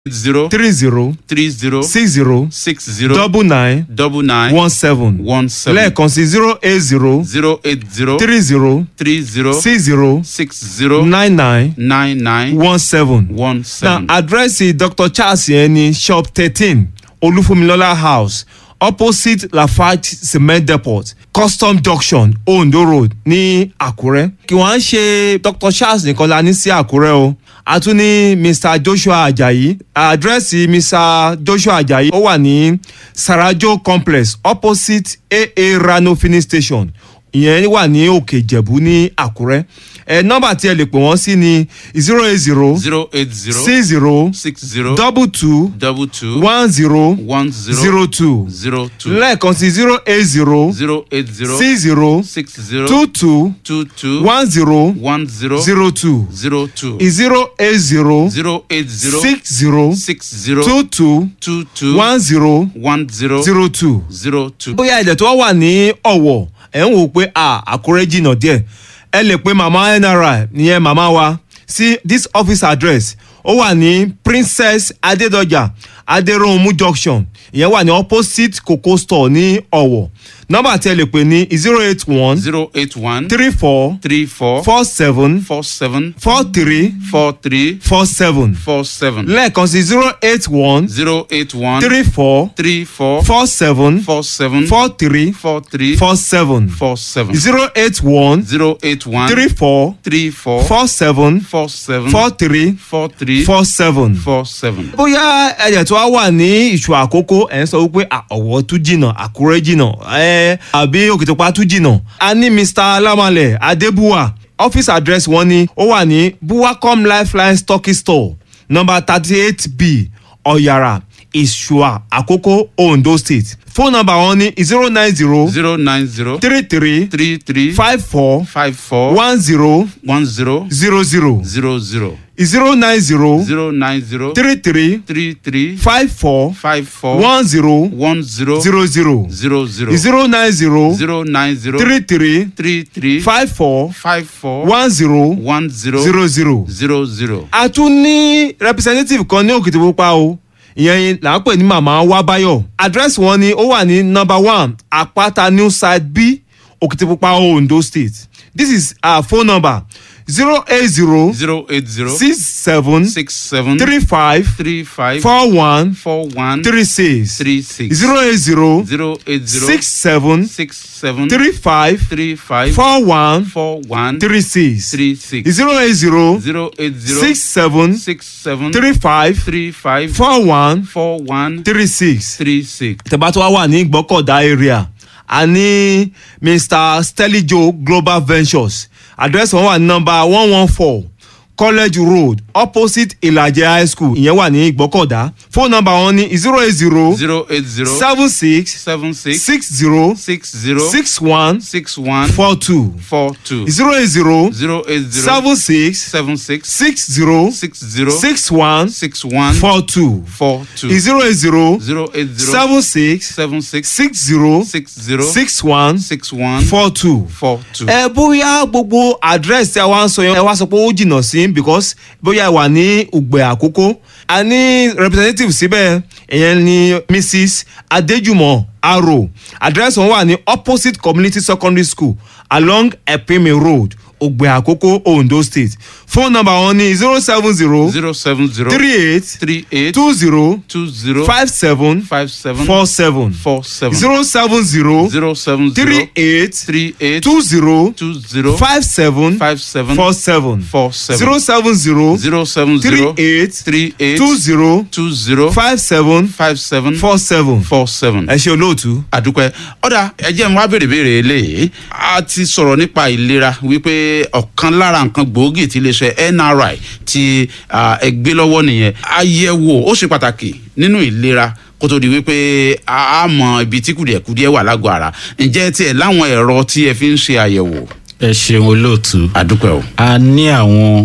zero three zero three zero six zero six zero double nine double nine one seven one seven lẹ́ẹ̀kan sí zero eight zero zero eight zero three zero three zero six zero six zero nine nine nine nine one seven. one na seven. àdírẹ́sì dr charles yẹn ní shop thirteen olúfúnmilọ́lá house opposite lafarge cement depot custom junction ondo road ní àkúrẹ́. kí wọ́n á ṣe dr charles nìkan la ní sí àkúrẹ́ o a tún ní mr joshua ajayi àdírẹ́sì mr joshua ajayi ó wà ní sarajo complex opposite aa rano filling station ìyẹn wà ní òkè ìjẹ̀bú ní àkúrẹ́ ẹ nọ́mbà tí ẹ lè pè wọ́n sí ni zero eight zero zero eight zero six zero six zero double two double two one zero one zero zero two zero two lẹ́ẹ̀kan sí zero eight zero zero eight zero six zero six zero two two two two one zero one zero zero two zero two zero eight zero zero eight zero six zero six zero two two two two one zero one zero zero two. zero two. bóyá ẹ̀dẹ̀ tó wà ní ọ̀wọ̀ ẹ̀ ń wò pé à àkúrẹ́ jìnnà díẹ̀ ẹ lè pe màmá nri nìyẹn màmá wa sí this office address ó wà ní princess adédọjà adéròhunmú junction ìyẹn wà ní opposite coco store ní ọ̀wọ̀ nọ́mbà tí ẹ lè pè ní zero eight one zero eight one three four three four four seven four seven four three four three four seven four seven lẹ́ẹ̀kan sí zero eight one zero eight one three four three four four seven four seven four three four three four seven four seven zero eight one zero eight one three four three four four seven four seven four three four three four seven. four seven. bóyá ẹ̀jẹ̀ tó wá wà ní ìṣù àkókò ẹ̀ ń sọ wípé à, ọ̀wọ́ tún jìnnà àkúrẹ́ jìnnà ẹ̀ àbí òkìtìpá tún jìnnà. a ní mr alamalẹ adébúwà office address wọn ni ó wà ní buwacom lifeline stocking store number thirty eight b ọ̀yàrá ìṣùà àkókò ondo state phone number wọn ni zero nine zero zero nine zero three three three three five four five four one zero one zero zero zero zero zero zero nine zero zero nine zero three three three three five four five four one zero one zero zero zero zero zero zero nine zero zero nine zero three three three three five four five four one zero one zero zero zero. zero zero. a tún ní representative kan ní òkìtìpupa o ìyẹn là ń pè ní màmá wábáyọ address wọn ni ó wà ní number one àpáta new side b òkìtìpupa ondo state this is our phone number zero eight zero zero eight zero six seven six seven three five three five four one four one three six three six zero eight zero zero eight zero six seven six seven three five three five four one four one three six three six zero eight zero zero eight zero six seven six seven three five three five four one four one three six. three six. tẹ̀bá tó wá wà ní gbọ́kọ̀dá area a ní mr stelijo global ventures àdírẹ́sì wọn wà ní nọmba one one four college road opposite ìlàjẹ high school ìyẹn wà ní gbọ́kọ̀dá fóònù nọmba wọn ní zero eight zero zero eight zero seven six seven six six zero six zero six one six one four two four two zero eight zero zero eight zero seven six seven six six zero six zero six one six one four two four two zero eight zero zero eight zero seven six seven six six zero six zero six one six one four two. four two. ẹ bóyá gbogbo address tí a wá ń sọ yẹn ẹ wá sọ pé ó jìnnà sí because bóyá ẹ wà ní ògbẹ àkókò a ní representative síbẹ̀ ìyẹn ni mrs adéjùmọ̀ aro address wọn wà ní opposite community secondary school along epime road ògbẹ àkókò ondo state phone number wọn ní zero seven zero zero seven zero three eight three eight two zero two zero five seven five seven four seven four seven zero seven zero zero seven three zero eight three eight two zero two zero five seven five seven four seven four seven zero seven zero zero seven three zero eight three eight two zero two zero five seven five seven four seven. four seven. ẹ ṣe olóòtú. àdúpẹ́ ọ̀dà ẹjẹ́ ń wá béèrè béèrè eléyìí a ti sọ̀rọ̀ nípa ìlera wípé ọ̀kan lára nǹkan gbòógì tí iléeṣẹ́ nri ti ah, ẹ gbé lọ́wọ́ nìyẹn àyẹ̀wò ó ṣe pàtàkì nínú ìlera kó tó di wípé a á mọ ibi tí kùdìẹ̀kùdìẹ̀ wà lágọ̀ọ́ ara ǹjẹ́ tiẹ̀ láwọn ẹ̀rọ tí ẹ fi ń ṣe àyẹ̀wò ẹ ṣeun olóòtú àdúpẹ́ o. a ní àwọn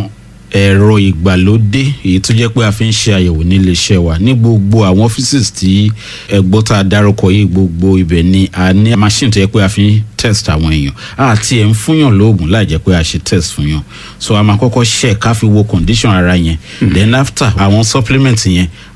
ẹ̀rọ ìgbàlódé èyí tó jẹ́ pé a fi ń ṣe àyẹ̀wò nílé iṣẹ́ wa ní gbogbo àwọn offices tí ẹgbọ́n tá a dárúkọ yìí gbogbo ibẹ̀ ni a ní machine tó jẹ́ pé a fi ń test àwọn èèyàn àti ẹ̀ ń fúnyàn lóògùn láì jẹ́ pé a ṣe test fún yàn so a máa kọ́kọ́ ṣe ká fi wo condition ara yẹn then after àwọn supplement yẹn